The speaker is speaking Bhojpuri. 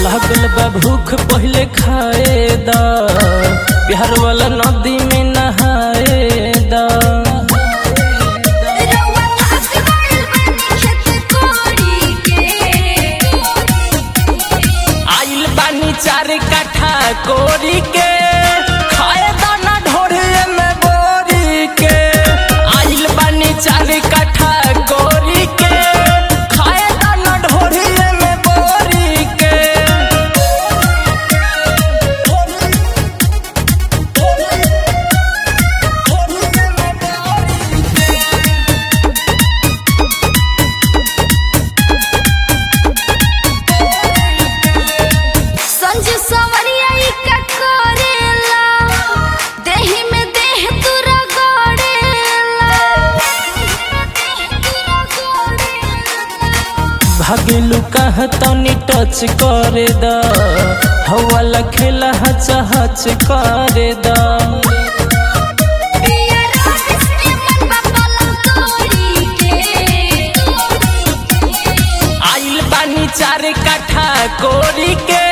लागल बा भूख पहले खाए दा बिहार वाला नदी में नहाए दा रउआ पास गइल बानी खेत कोड़ी के आइल बानी चार काठा कोरी के खाए दाना ढोरे में बोरी के आइल बानी चार काठा कोरी के खाए दाना ढोरे में बोरी के संजू सवरिया ई का करेला देहि में देह तुरा गड़ेला भागेलू कहाँ तनी टच करे दा हवाला खेला हच हच करे दा पिया रात से मन बापला तोड़ी के आइल बानी चार काठा कोरी के